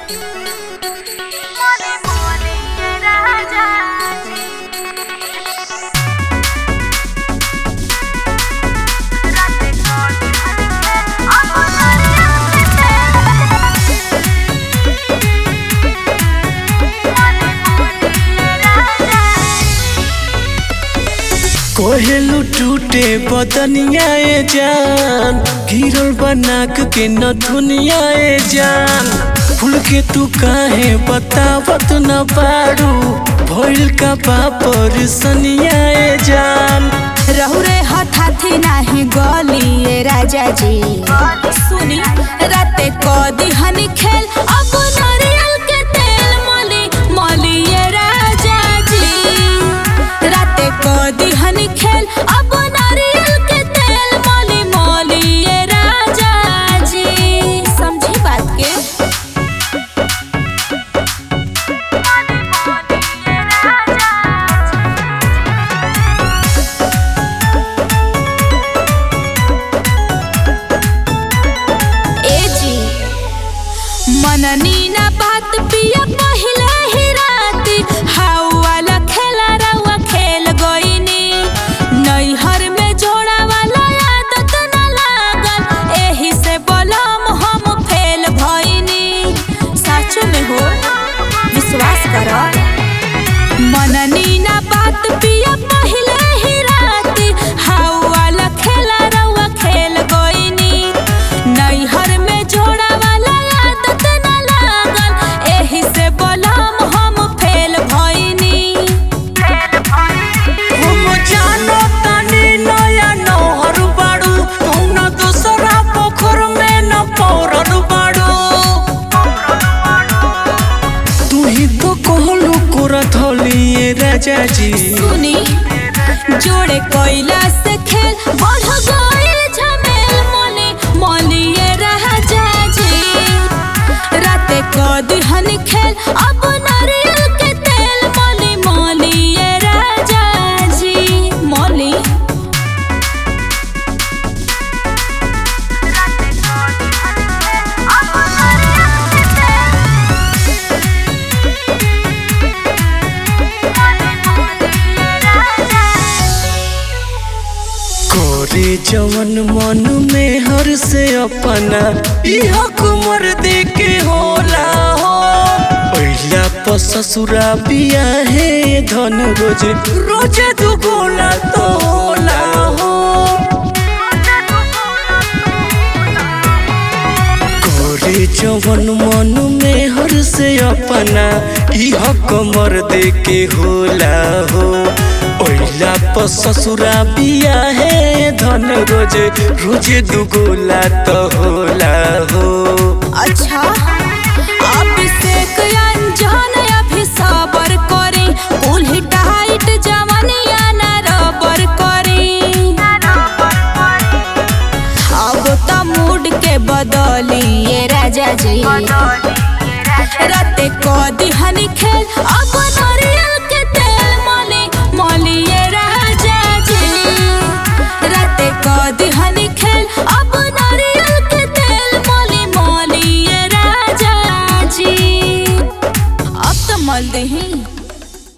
कोहेलू टूटे बदनिया ए जान गिरल बनाक के न दुनिया ए जान फूल के तू काहे बतावत न पारू भइल का बापर सनिया ए जान रहुरे हठाथी नाही गलिए राजा जी सुनी राते कदी हनी खेल अब नारियल के तेल मली मलिए राजा जी राते कदी हनी खेल अब नारियल के तेल मली मलिए राजा जी समझी बात के ए जी मननी ना बात पिया पहिले ही राती हाउ वाला खेला रउआ खेल गईनी नैहर में जोड़ा वाला आदत ना लागल एही से बोलम हम फेल भईनी सच में हो विश्वास कर मननी ना बात पिया पहिले ही राती हाउ वाला खेला रउआ खेल गईनी नैहर में जोड़ा वाला आदत ना लागल एही से बोलम हम फेल भईनी हम जानो तानी नया नहर बाड़ू कौना दूसरा पोखर में न पौरल बाड़ू तू ही तो कहलू कोरा थलिए राजा जी सुनी जोड़े कोयला से खेल बढ़ गइल झमेल मोले मोलिए राजा जी राते कदी हनी खेल अब नारियल के तेल मोली मोलिए राजा जी मोली करे जवन मन में हर से अपना इह कुमर दे के होला हो पहिला प ससुरा बिया है धन रोज रोज दुगोला तो होला हो करे जवन मन में हर से अपना इह कमर दे के होला हो ओइला प ससुरा बिया है धन रोज रोज दुगोला तो होला हो अच्छा अभिषेक अंजन अभी सबर करी कुल्ही टाइट जवनिया ना रबर करी अब त मूड के बदलिए राजा जी राते कदी हनी खेल अब नारियल के तेल मली मलिए राजा जी राते कदी हनी खेल अब नारियल के तेल मली मलिए राजा जी अब तो मल दही